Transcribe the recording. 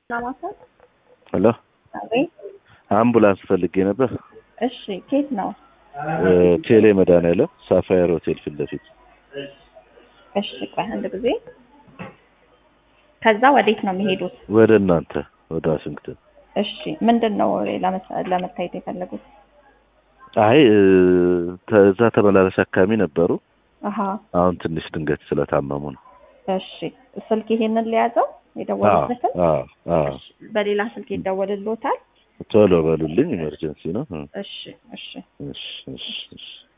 ለማሳት ሄሎ አቤት። አምቡላንስ ፈልጌ ነበር። እሺ ኬት ነው? እ ቴሌ መድኃኒዓለም ሳፋየር ሆቴል ፊት ለፊት እሺ ቆይ አንድ ጊዜ። ከዛ ወዴት ነው የሚሄዱት? ወደ እናንተ ወደ ዋሽንግተን። እሺ ምንድን ነው ለመሳ- ለመታየት የፈለጉት? አይ እ ከዛ ተመላላሽ አካባቢ ነበሩ። አሀ አሁን ትንሽ ድንገት ስለታመሙ ነው። እሺ ስልክ ይሄንን ሊያዘው የደወሉበትን አዎ አዎ እሺ፣ በሌላ ስልክ ይደወልልዎታል? ቶሎ በሉልኝ፣ ኢመርጀንሲ ነው። እ እሺ እሺ እሺ እሺ እሺ